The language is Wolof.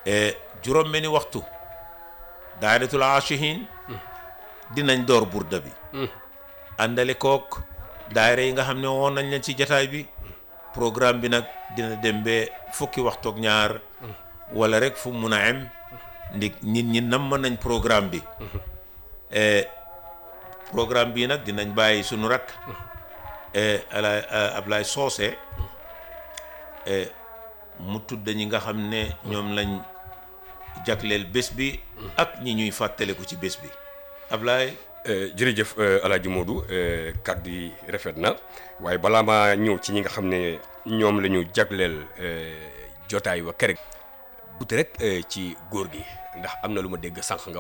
juróom-benni waxtu daayratul aashihin dinañ door burda bi àndale kook daayira yi nga xam ne woon nañ leen ci jataay bi programme bi nag dina dem ba fukki waxtu ak ñaar wala rek fu mun a am ndig nit ñi nam mën nañ programme bi programme bii nag dinañ bàyyi sunu rakk ala Ablaye Soose mu tudd ñi nga xam ne ñoom lañ jagleel bés bi ak ñi ñuy fàttaliku ci bés bi Ablaye jërëjëf Alaaji Modou kàddu yi rafet na waaye balaa maa ñëw ci ñi nga xam ne ñoom la ñu jagleel jotaay wa kër buti rek ci góor gi ndax am na lu ma dégg sànq nga